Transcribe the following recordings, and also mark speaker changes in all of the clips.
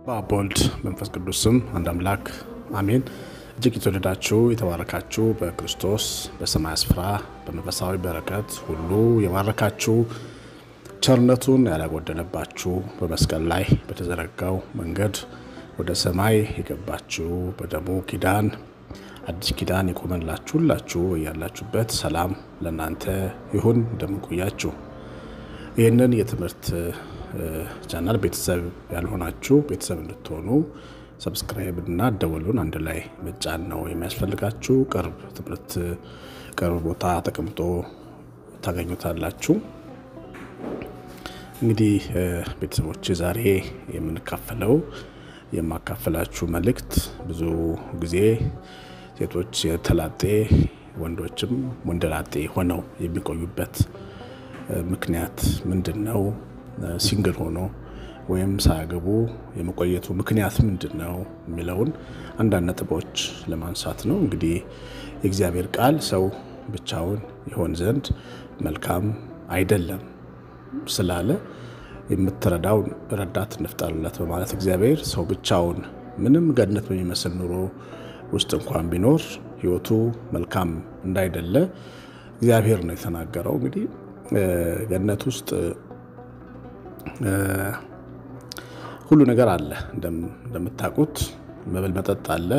Speaker 1: በአብ ወልድ መንፈስ ቅዱስ ስም አንድ አምላክ አሜን። እጅግ የተወደዳችሁ የተባረካችሁ በክርስቶስ በሰማይ ስፍራ በመንፈሳዊ በረከት ሁሉ የባረካችሁ ቸርነቱን ያላጎደለባችሁ በመስቀል ላይ በተዘረጋው መንገድ ወደ ሰማይ የገባችሁ በደሙ ኪዳን አዲስ ኪዳን የቆመላችሁ ሁላችሁ ያላችሁበት ሰላም ለእናንተ ይሁን። እንደምንቆያችሁ ይህንን የትምህርት ቻናል ቤተሰብ ያልሆናችሁ ቤተሰብ እንድትሆኑ ሰብስክራይብ እና ደወሉን አንድ ላይ መጫን ነው የሚያስፈልጋችሁ። ቅርብ ትምህርት ቅርብ ቦታ ተቀምጦ ታገኙታላችሁ። እንግዲህ ቤተሰቦች ዛሬ የምንካፈለው የማካፈላችሁ መልእክት ብዙ ጊዜ ሴቶች የተላጤ ወንዶችም ወንደላጤ ሆነው የሚቆዩበት ምክንያት ምንድን ነው? ሲንግል ሆኖ ወይም ሳያገቡ የመቆየቱ ምክንያት ምንድን ነው የሚለውን አንዳንድ ነጥቦች ለማንሳት ነው። እንግዲህ የእግዚአብሔር ቃል ሰው ብቻውን ይሆን ዘንድ መልካም አይደለም ስላለ የምትረዳው ረዳት እንፍጠርለት በማለት እግዚአብሔር ሰው ብቻውን ምንም ገነት በሚመስል ኑሮ ውስጥ እንኳን ቢኖር ሕይወቱ መልካም እንዳይደለ እግዚአብሔር ነው የተናገረው። እንግዲህ ገነት ውስጥ ሁሉ ነገር አለ። እንደምታውቁት መብል መጠጥ አለ፣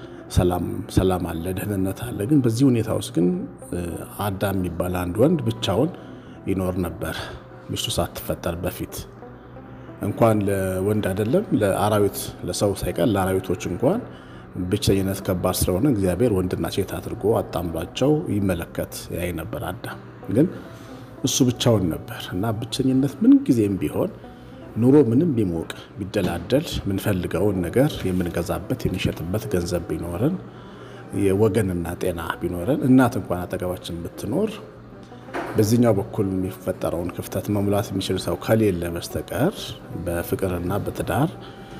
Speaker 1: ሰላም አለ፣ ደህንነት አለ። ግን በዚህ ሁኔታ ውስጥ ግን አዳም የሚባል አንድ ወንድ ብቻውን ይኖር ነበር ሚስቱ ሳትፈጠር በፊት እንኳን ለወንድ አይደለም ለአራዊት ለሰው ሳይቀር ለአራዊቶች እንኳን ብቸኝነት ከባድ ስለሆነ እግዚአብሔር ወንድና ሴት አድርጎ አጣምሯቸው ይመለከት ያይ ነበር። አዳም ግን እሱ ብቻውን ነበር እና ብቸኝነት ምን ጊዜም ቢሆን ኑሮ ምንም ቢሞቅ ቢደላደል የምንፈልገውን ነገር የምንገዛበት የሚሸጥበት ገንዘብ ቢኖረን የወገንና ጤና ቢኖረን እናት እንኳን አጠገባችን ብትኖር በዚህኛው በኩል የሚፈጠረውን ክፍተት መሙላት የሚችል ሰው ከሌለ በስተቀር በፍቅርና በትዳር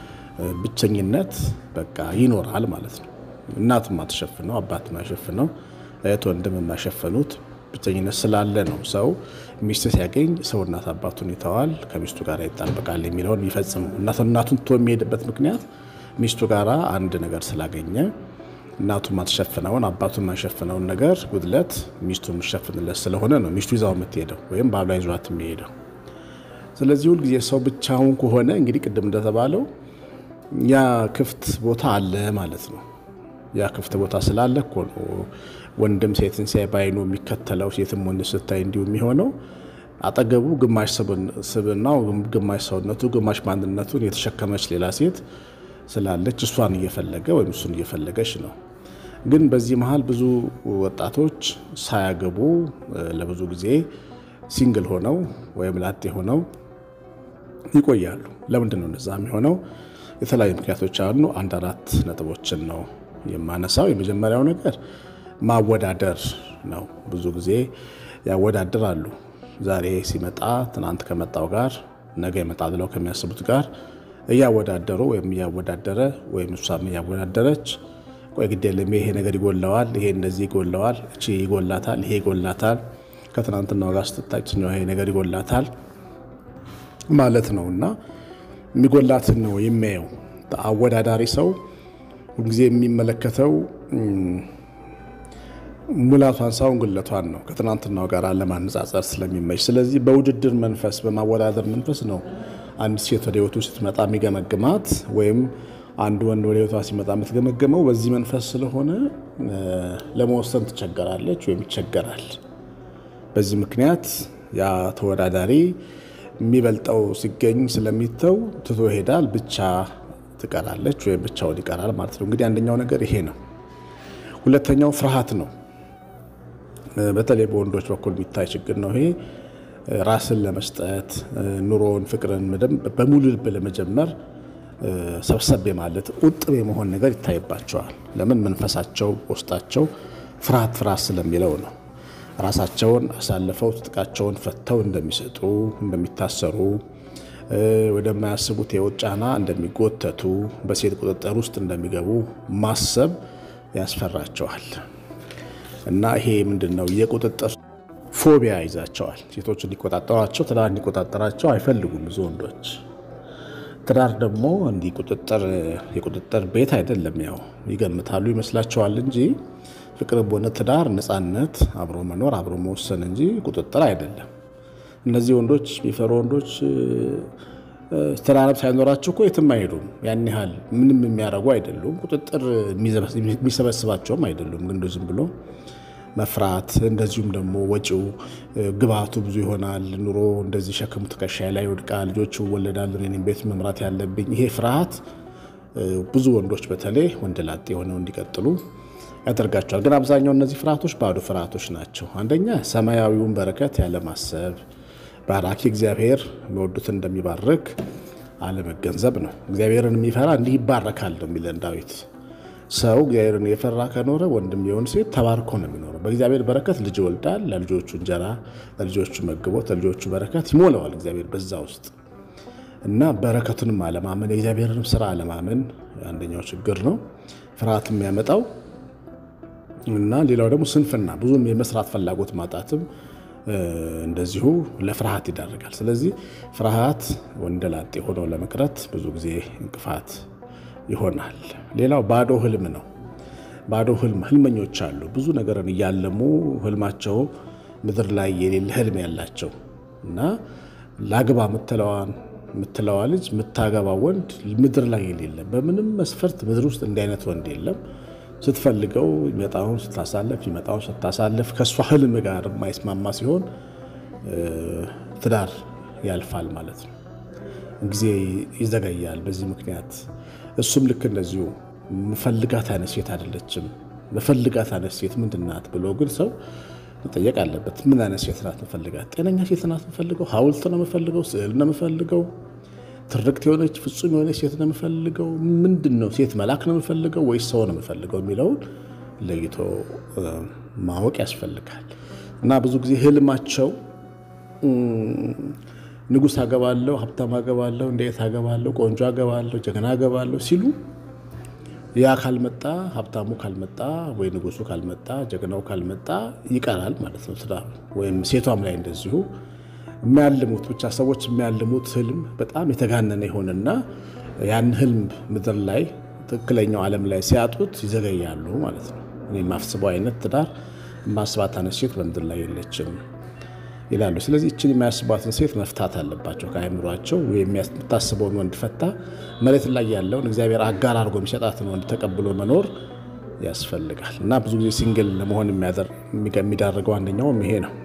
Speaker 1: ብቸኝነት በቃ ይኖራል ማለት ነው። እናት የማትሸፍነው አባት የማይሸፍነው እህት ወንድም የማይሸፍኑት ብቸኝነት ስላለ ነው። ሰው ሚስት ሲያገኝ ሰው እናት አባቱን ይተዋል፣ ከሚስቱ ጋር ይጣበቃል የሚለውን ይፈጽሙ እናቱን ትቶ የሚሄድበት ምክንያት ሚስቱ ጋር አንድ ነገር ስላገኘ እናቱ ማትሸፍነውን አባቱ የማይሸፍነውን ነገር ጉድለት ሚስቱ የምትሸፍንለት ስለሆነ ነው ሚስቱ ይዛው የምትሄደው ወይም ባሏ ይዟት የሚሄደው። ስለዚህ ሁልጊዜ ሰው ብቻውን ከሆነ እንግዲህ ቅድም እንደተባለው ያ ክፍት ቦታ አለ ማለት ነው። ያ ክፍት ቦታ ስላለ እኮ ነው ወንድም ሴትን ሲያይ ባይኑ የሚከተለው ሴትም ወንድ ስታይ እንዲሁ የሚሆነው አጠገቡ ግማሽ ስብናው፣ ግማሽ ሰውነቱ፣ ግማሽ ማንነቱን የተሸከመች ሌላ ሴት ስላለች እሷን እየፈለገ ወይም እሱን እየፈለገች ነው። ግን በዚህ መሀል ብዙ ወጣቶች ሳያገቡ ለብዙ ጊዜ ሲንግል ሆነው ወይም ላጤ ሆነው ይቆያሉ። ለምንድን ነው እንደዛ የሚሆነው? የተለያዩ ምክንያቶች አሉ። አንድ አራት ነጥቦችን ነው የማነሳው። የመጀመሪያው ነገር ማወዳደር ነው። ብዙ ጊዜ ያወዳድራሉ። ዛሬ ሲመጣ ትናንት ከመጣው ጋር ነገ ይመጣ ብለው ከሚያስቡት ጋር እያወዳደሩ ወይም እያወዳደረ ወይም እሷም እያወዳደረች ቆይ ግድ የለም ይሄ ነገር ይጎለዋል፣ ይሄ እንደዚህ ይጎለዋል፣ እቺ ይጎላታል፣ ይሄ ይጎላታል፣ ከትናንትናው ጋር ስትታችኛው ይሄ ነገር ይጎላታል ማለት ነው እና የሚጎላትን ነው የሚያየው። አወዳዳሪ ሰው ሁልጊዜ የሚመለከተው ሙላቷን ሳይሆን ጉለቷን ነው ከትናንትናው ጋር ለማነጻጸር ስለሚመች። ስለዚህ በውድድር መንፈስ በማወዳደር መንፈስ ነው አንድ ሴት ወደ ሕይወቱ ስትመጣ የሚገመግማት ወይም አንድ ወንድ ወደ ሕይወቷ ሲመጣ የምትገመገመው በዚህ መንፈስ ስለሆነ ለመወሰን ትቸገራለች ወይም ይቸገራል። በዚህ ምክንያት ያ ተወዳዳሪ የሚበልጠው ሲገኝ ስለሚተው ትቶ ይሄዳል፣ ብቻ ትቀራለች ወይም ብቻውን ይቀራል ማለት ነው። እንግዲህ አንደኛው ነገር ይሄ ነው። ሁለተኛው ፍርሃት ነው። በተለይ በወንዶች በኩል የሚታይ ችግር ነው ይሄ ራስን ለመስጠት ኑሮን፣ ፍቅርን በሙሉ ልብ ለመጀመር ሰብሰብ ማለት ቁጥብ የመሆን ነገር ይታይባቸዋል። ለምን? መንፈሳቸው ውስጣቸው ፍርሃት ፍርሃት ስለሚለው ነው። ራሳቸውን አሳልፈው ትጥቃቸውን ፈተው እንደሚሰጡ፣ እንደሚታሰሩ፣ ወደማያስቡት የውጭ ጫና እንደሚጎተቱ፣ በሴት ቁጥጥር ውስጥ እንደሚገቡ ማሰብ ያስፈራቸዋል። እና ይሄ ምንድን ነው የቁጥጥር ፎቢያ ይዛቸዋል። ሴቶች እንዲቆጣጠሯቸው ትዳር እንዲቆጣጠራቸው አይፈልጉም ብዙ ወንዶች። ትዳር ደግሞ እንዲህ ቁጥጥር የቁጥጥር ቤት አይደለም። ያው ይገምታሉ ይመስላቸዋል እንጂ ፍቅር በሆነ ትዳር ነፃነት፣ አብሮ መኖር፣ አብሮ መወሰን እንጂ ቁጥጥር አይደለም። እነዚህ ወንዶች የሚፈሩ ወንዶች ትዳርም ሳይኖራቸው እኮ የትም አይሄዱም። ያን ያህል ምንም የሚያደርጉ አይደሉም። ቁጥጥር የሚሰበስባቸውም አይደሉም። ግን ዝም ብሎ መፍራት እንደዚሁም ደግሞ ወጪው ግብአቱ ብዙ ይሆናል። ኑሮ እንደዚህ ሸክሙ ትከሻዬ ላይ ይወድቃል። ልጆቹ ይወለዳሉ። እኔም ቤት መምራት ያለብኝ ይሄ ፍርሃት ብዙ ወንዶች በተለይ ወንድ ላጤ የሆነው እንዲቀጥሉ ያደርጋቸዋል። ግን አብዛኛው እነዚህ ፍርሃቶች ባዶ ፍርሃቶች ናቸው። አንደኛ ሰማያዊውን በረከት ያለማሰብ ባራኪ እግዚአብሔር የሚወዱትን እንደሚባርክ አለመገንዘብ ነው። እግዚአብሔርን የሚፈራ እንዲህ ይባረካል ነው የሚለን ዳዊት። ሰው እግዚአብሔርን የፈራ ከኖረ ወንድም የሆን ሴት ተባርኮ ነው የሚኖረው። በእግዚአብሔር በረከት ልጅ ይወልዳል። ለልጆቹ እንጀራ፣ ለልጆቹ መግቦት፣ ለልጆቹ በረከት ይሞላዋል እግዚአብሔር በዛ ውስጥ እና በረከቱንም አለማመን የእግዚአብሔርንም ስራ አለማመን አንደኛው ችግር ነው ፍርሃት የሚያመጣው እና ሌላው ደግሞ ስንፍና ብዙም የመስራት ፍላጎት ማጣትም እንደዚሁ ለፍርሃት ይዳርጋል። ስለዚህ ፍርሃት ወንደላጤ ሆነው ለመቅረት ብዙ ጊዜ እንቅፋት ይሆናል። ሌላው ባዶ ህልም ነው። ባዶ ህልም ህልመኞች አሉ። ብዙ ነገርን እያለሙ ህልማቸው ምድር ላይ የሌለ ህልም ያላቸው እና ላግባ ምትለዋን የምትለዋ ልጅ የምታገባ ወንድ ምድር ላይ የሌለ በምንም መስፈርት ምድር ውስጥ እንዲህ አይነት ወንድ የለም። ስትፈልገው ይመጣውን ስታሳለፍ ይመጣውን ስታሳለፍ ከእሷ ህልም ጋር የማይስማማ ሲሆን ትዳር ያልፋል ማለት ነው። ጊዜ ይዘገያል በዚህ ምክንያት። እሱም ልክ እንደዚሁ መፈልጋት አይነት ሴት አይደለችም። መፈልጋት አይነት ሴት ምንድን ናት ብሎ ግን ሰው መጠየቅ አለበት። ምን አይነት ሴት ናት መፈልጋት? ጤነኛ ሴት ናት የምፈልገው? ሐውልት ነው የምፈልገው? ስዕል ነው የምፈልገው? ትርክት የሆነች ፍጹም የሆነች ሴት ነው የምፈልገው? ምንድን ነው ሴት መልአክ ነው የምፈልገው ወይስ ሰው ነው የምፈልገው የሚለውን ለይቶ ማወቅ ያስፈልጋል። እና ብዙ ጊዜ ህልማቸው ንጉሥ አገባለሁ፣ ሀብታም አገባለሁ፣ እንዴት አገባለሁ፣ ቆንጆ አገባለሁ፣ ጀግና አገባለሁ ሲሉ ያ ካልመጣ ሀብታሙ ካልመጣ ወይ ንጉሱ ካልመጣ ጀግናው ካልመጣ ይቀራል ማለት ነው ትዳሩ። ወይም ሴቷም ላይ እንደዚሁ የሚያልሙት ብቻ ሰዎች የሚያልሙት ህልም በጣም የተጋነነ ይሆንና ያን ህልም ምድር ላይ ትክክለኛው ዓለም ላይ ሲያጡት ይዘገያሉ ማለት ነው። እኔ የማስበው አይነት ትዳር የማስባት አይነት ሴት በምድር ላይ የለችም ይላሉ። ስለዚህ እችን የሚያስቧትን ሴት መፍታት አለባቸው ከአእምሯቸው። የምታስበውን ወንድ ፈታ መሬት ላይ ያለውን እግዚአብሔር አጋር አድርጎ የሚሰጣትን ወንድ ተቀብሎ መኖር ያስፈልጋል እና ብዙ ጊዜ ሲንግል ለመሆን የሚዳርገው አንደኛውም ይሄ ነው።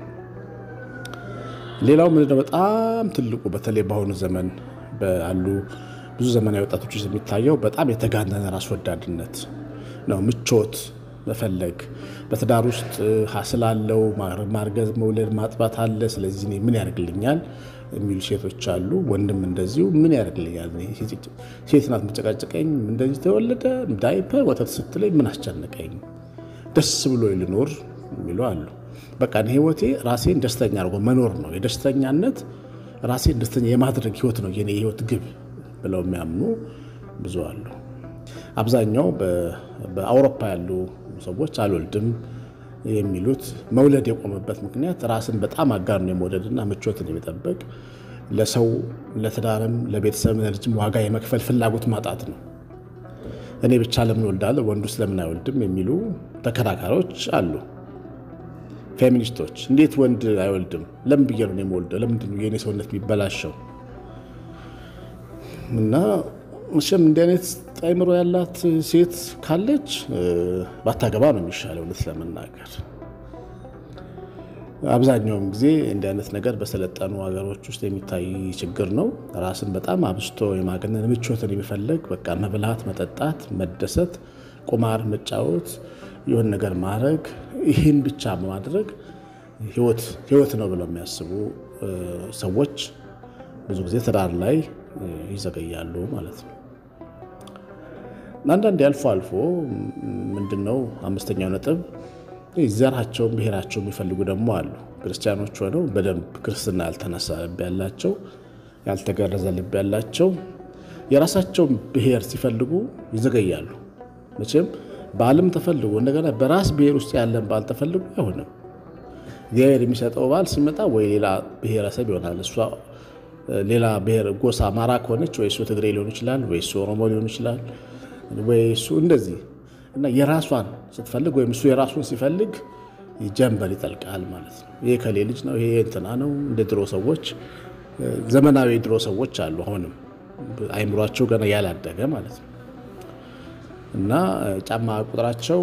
Speaker 1: ሌላው ምንድነው በጣም ትልቁ በተለይ በአሁኑ ዘመን ባሉ ብዙ ዘመናዊ ወጣቶች የሚታየው በጣም የተጋነነ ራስ ወዳድነት ነው። ምቾት መፈለግ በትዳር ውስጥ ስላለው ማርገዝ፣ መውለድ፣ ማጥባት አለ። ስለዚህ እኔ ምን ያደርግልኛል የሚሉ ሴቶች አሉ። ወንድም እንደዚሁ ምን ያደርግልኛል፣ ሴት ናት መጨቃጨቀኝ፣ እንደዚህ ተወለደ፣ ዳይፐር፣ ወተት ስትለኝ ምን አስጨነቀኝ፣ ደስ ብሎ ልኖር የሚሉ አሉ። በቃ ህይወቴ ራሴን ደስተኛ አድርጎ መኖር ነው። የደስተኛነት ራሴን ደስተኛ የማድረግ ህይወት ነው የኔ የህይወት ግብ ብለው የሚያምኑ ብዙ አሉ። አብዛኛው በአውሮፓ ያሉ ሰዎች አልወልድም የሚሉት መውለድ የቆመበት ምክንያት ራስን በጣም አጋኖ የመውደድና ምቾትን የመጠበቅ ለሰው ለትዳርም ለቤተሰብ ለልጅም ዋጋ የመክፈል ፍላጎት ማጣት ነው። እኔ ብቻ ለምን ወልዳለሁ ወንዱ ስለምን አይወልድም የሚሉ ተከራካሪዎች አሉ። ፌሚኒስቶች እንዴት ወንድ አይወልድም? ለምን ብዬ ነው የምወልደው? ለምንድን ነው የእኔ ሰውነት የሚበላሸው? እና መቼም እንዲህ አይነት አእምሮ ያላት ሴት ካለች ባታገባ ነው የሚሻለው። እውነት ለመናገር አብዛኛውም ጊዜ እንዲህ አይነት ነገር በሰለጠኑ ሀገሮች ውስጥ የሚታይ ችግር ነው። ራስን በጣም አብስቶ የማገነን ምቾትን የሚፈለግ በቃ መብላት፣ መጠጣት፣ መደሰት፣ ቁማር መጫወት፣ የሆን ነገር ማድረግ ይህን ብቻ በማድረግ ህይወት ነው ብለው የሚያስቡ ሰዎች ብዙ ጊዜ ትዳር ላይ ይዘገያሉ ማለት ነው። አንዳንዴ አልፎ አልፎ ምንድነው አምስተኛው ነጥብ ዘራቸውን ብሔራቸው የሚፈልጉ ደግሞ አሉ። ክርስቲያኖች ሆነው በደንብ ክርስትና ያልተነሳ ልብ ያላቸው ያልተገረዘ ልብ ያላቸው የራሳቸውን ብሔር ሲፈልጉ ይዘገያሉ። መቼም ባልም ተፈልጎ እንደገና በራስ ብሔር ውስጥ ያለን ባል ተፈልጎ አይሆንም። እግዚአብሔር የሚሰጠው ባል ሲመጣ ወይ ሌላ ብሔረሰብ ይሆናል። እሷ ሌላ ብሔር ጎሳ አማራ ከሆነች ወይ እሱ ትግሬ ሊሆን ይችላል፣ ወይ እሱ ኦሮሞ ሊሆን ይችላል፣ ወይ እሱ እንደዚህ እና የራሷን ስትፈልግ ወይም እሱ የራሱን ሲፈልግ ጀንበር ይጠልቃል ማለት ነው። ይሄ ከሌ ልጅ ነው፣ ይሄ እንትና ነው። እንደ ድሮ ሰዎች ዘመናዊ ድሮ ሰዎች አሉ፣ አሁንም አይምሯቸው ገና ያላደገ ማለት ነው እና ጫማ ቁጥራቸው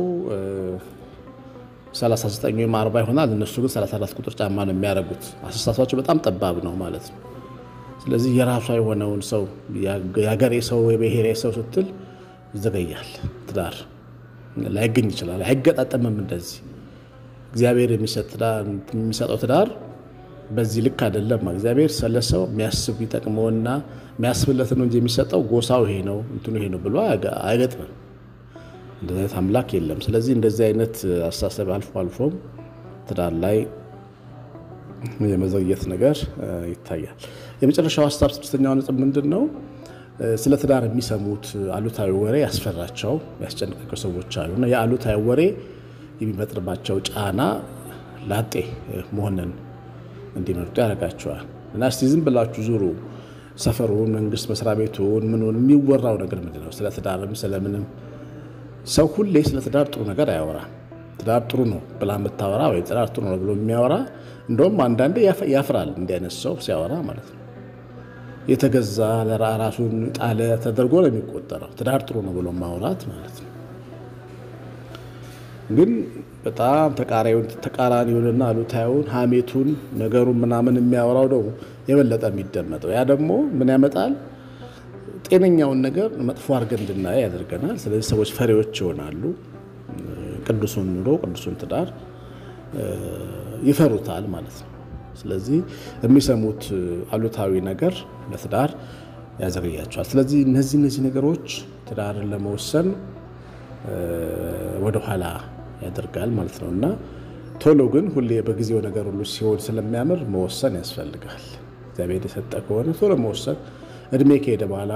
Speaker 1: 39 ወይም 40 ይሆናል። እነሱ ግን 34 ቁጥር ጫማ ነው የሚያደርጉት። አስተሳሰባቸው በጣም ጠባብ ነው ማለት ነው። ስለዚህ የራሷ የሆነውን ሰው የሀገሬ ሰው የብሔሬ ሰው ስትል ይዘገያል። ትዳር ላይገኝ ይችላል፣ አይገጣጠምም። እንደዚህ እግዚአብሔር የሚሰጠው ትዳር በዚህ ልክ አይደለም። እግዚአብሔር ስለሰው የሚያስብ ይጠቅመውና የሚያስብለት ነው እንጂ የሚሰጠው ጎሳው ይሄ ነው እንትኑ ይሄ ነው ብሎ አይገጥምም። እንደዚህ አይነት አምላክ የለም። ስለዚህ እንደዚህ አይነት አስተሳሰብ አልፎ አልፎም ትዳር ላይ የመዘግየት ነገር ይታያል። የመጨረሻው ሀሳብ ስድስተኛው ነጥብ ምንድን ነው? ስለ ትዳር የሚሰሙት አሉታዊ ወሬ ያስፈራቸው ያስጨንቃቸው ሰዎች አሉ እና የአሉታዊ ወሬ የሚፈጥርባቸው ጫና ላጤ መሆንን እንዲመርጡ ያደርጋቸዋል። እና እስቲ ዝም ብላችሁ ዙሩ ሰፈሩን፣ መንግስት መስሪያ ቤቱን፣ ምኑን የሚወራው ነገር ምንድን ነው? ስለ ትዳርም ስለምንም ሰው ሁሌ ስለ ትዳር ጥሩ ነገር አያወራ። ትዳር ጥሩ ነው ብላ የምታወራ ወይ ትዳር ጥሩ ነው ብሎ የሚያወራ እንደውም አንዳንዴ ያፍራል እንዲህ አይነት ሰው ሲያወራ ማለት ነው። የተገዛ ራሱን ጣለ ተደርጎ ነው የሚቆጠረው ትዳር ጥሩ ነው ብሎ ማውራት ማለት ነው። ግን በጣም ተቃራኒውንና አሉታዩን ሀሜቱን ነገሩን ምናምን የሚያወራው ነው የበለጠ የሚደመጠው። ያ ደግሞ ምን ያመጣል? ጤነኛውን ነገር መጥፎ አድርገን እንድናየ ያደርገናል። ስለዚህ ሰዎች ፈሪዎች ይሆናሉ። ቅዱሱን ኑሮ ቅዱሱን ትዳር ይፈሩታል ማለት ነው። ስለዚህ የሚሰሙት አሉታዊ ነገር ለትዳር ያዘገያቸዋል። ስለዚህ እነዚህ እነዚህ ነገሮች ትዳርን ለመወሰን ወደኋላ ያደርጋል ማለት ነው እና ቶሎ ግን ሁሌ በጊዜው ነገር ሁሉ ሲሆን ስለሚያምር መወሰን ያስፈልጋል። እግዚአብሔር የሰጠ ከሆነ ቶሎ መወሰን እድሜ ከሄደ በኋላ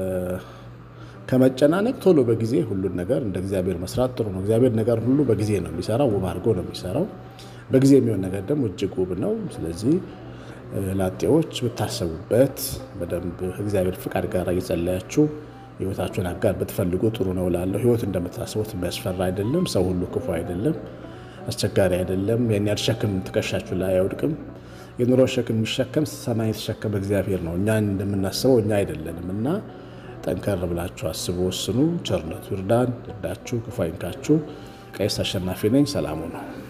Speaker 1: ከመጨናነቅ ቶሎ በጊዜ ሁሉን ነገር እንደ እግዚአብሔር መስራት ጥሩ ነው። እግዚአብሔር ነገር ሁሉ በጊዜ ነው የሚሰራው፣ ውብ አድርጎ ነው የሚሰራው። በጊዜ የሚሆን ነገር ደግሞ እጅግ ውብ ነው። ስለዚህ ላጤዎች ብታሰቡበት በደንብ እግዚአብሔር ፍቃድ ጋር እየጸለያችሁ ህይወታችሁን አጋር ብትፈልጉ ጥሩ ነው እላለሁ። ህይወት እንደምታስቡት የሚያስፈራ አይደለም። ሰው ሁሉ ክፉ አይደለም፣ አስቸጋሪ አይደለም። ያን ያህል ሸክም ትከሻችሁ ላይ አይወድቅም። የኑሮ ሸክም የሚሸከም ሰማይ የተሸከመ እግዚአብሔር ነው። እኛ እንደምናስበው እኛ አይደለንም እና ጠንከር ብላችሁ አስቡ፣ ወስኑ። ቸርነቱ ይርዳን፣ ይርዳችሁ፣ ክፉ አይንካችሁ። ቀሲስ አሸናፊ ነኝ። ሰላሙ ነው።